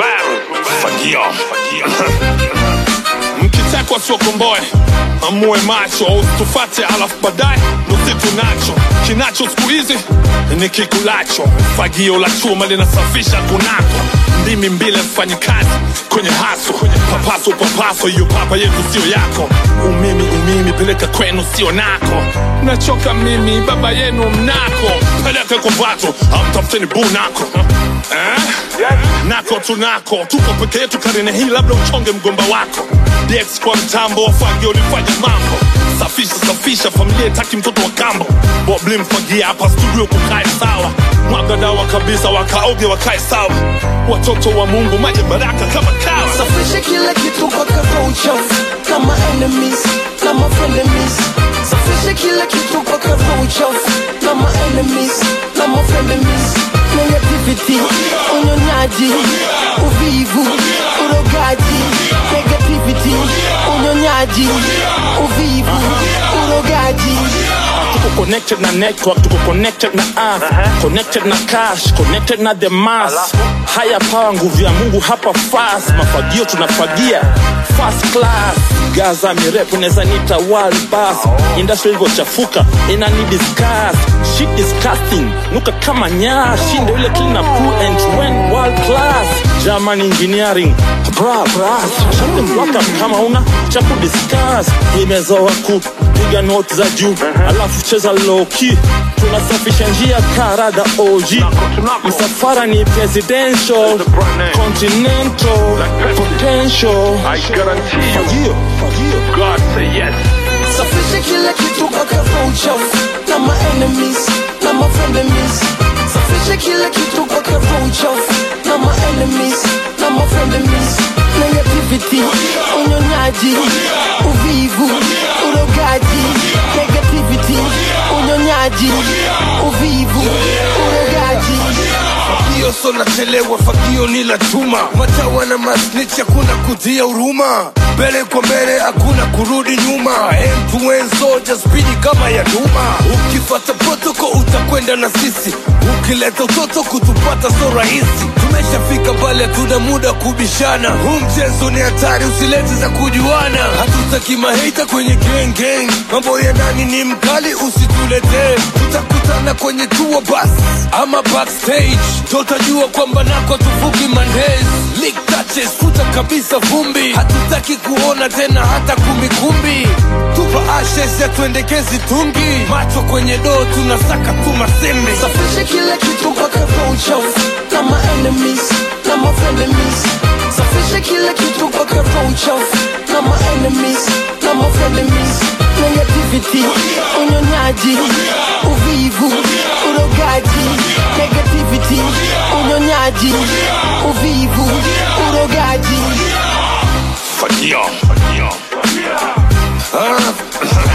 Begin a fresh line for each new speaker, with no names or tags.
Fagio. Mkitekwa siokomboe amue macho tufate, alafu baadaye nusitu nacho kinacho siku hizi ni kikulacho. Fagio la chuma linasafisha kunako, ndimi mbili mfanyi kazi kwenye haso, papaso papaso, hiyo papa yetu sio yako. Umimi umimi peleka kwenu sio nako, nachoka mimi baba yenu mnako, peleke kwa vato amtafuteni bu nako eh? nako tunako tuko peke yetu karine hii, labda uchonge mgomba wako. DX kwa mtambo wafagio ulifanya mambo safisha safisha, familia itaki mtoto wa kambo. Bobli mfagia hapa studio kukae sawa, mwaga dawa kabisa, wakaoge wakae sawa. Watoto wa Mungu maji baraka kama kawa.
Safisha kila kitu mpaka kwa uchafu kama enemies na mafrenemies. Safisha kila kitu mpaka kwa uchafu kama enemies na mafrenemies. Negativity, unyonyaji, uvivu, urogaji. Negativity, unyonyaji, uvivu, urogaji.
tuko connected na network tuko connected na earth connected na cash connected na the mass haya power nguvu ya mungu hapa fast mafagio tunafagia first class gaza mirefu neza nita world bus industry ilivyochafuka ina ni discuss shit disgusting nuka kama nyaa shinde ile clean up cool and when world class German engineering bra bra shut the block up kama una cha kudiscuss imezoa kupiga note za juu alafu cheza low key tunasafisha njia karada OG msafara ni presidential continental potential
I guarantee you,
fagio fagio
God say yes.
Safisha kila kitu mpaka kwa uchafu na ma enemies na ma frenemies. Safisha kila kitu mpaka kwa uchafu na ma enemies na ma frenemies. Negativity, unyonyaji, uvivu, urogaji. Negativity, unyonyaji, uvivu, urogaji.
Fagio so nachelewa, fagio ni la chuma. Matawa na masnitch, hakuna kutia huruma. Mbele kwa mbele, hakuna kurudi nyuma. End to end soldier, spidi kama ya duma. Ukifata protoko utakwenda na sisi, ukileta utoto kutupata so rahisi. Tumeshafika mbali, hatuna muda kubishana. Huu mchezo ni hatari, usilete za kujuana. Hatutaki maheita kwenye gang gang, mambo ya ndani ni mkali, usituletee. Tutakutana kwenye tour bus ama backstage, tutajua kwamba nako tufuki mandays. Lick touches, futa kabisa vumbi, hatutaki kuona tena hata kumbikumbi. Tupa ashes ya tuendekezi tungi, macho kwenye doo, tunasaka tu masembe.
Safisha kila kitu mpaka kwa uchafu na ma enemies na ma frenemies. Safisha kila kitu mpaka kwa uchafu na ma enemies na ma frenemies. Negativity, unyonyaji, uvivu, urogaji. Negativity, unyonyaji, uvivu, urogaji.
Fagio.
Ah,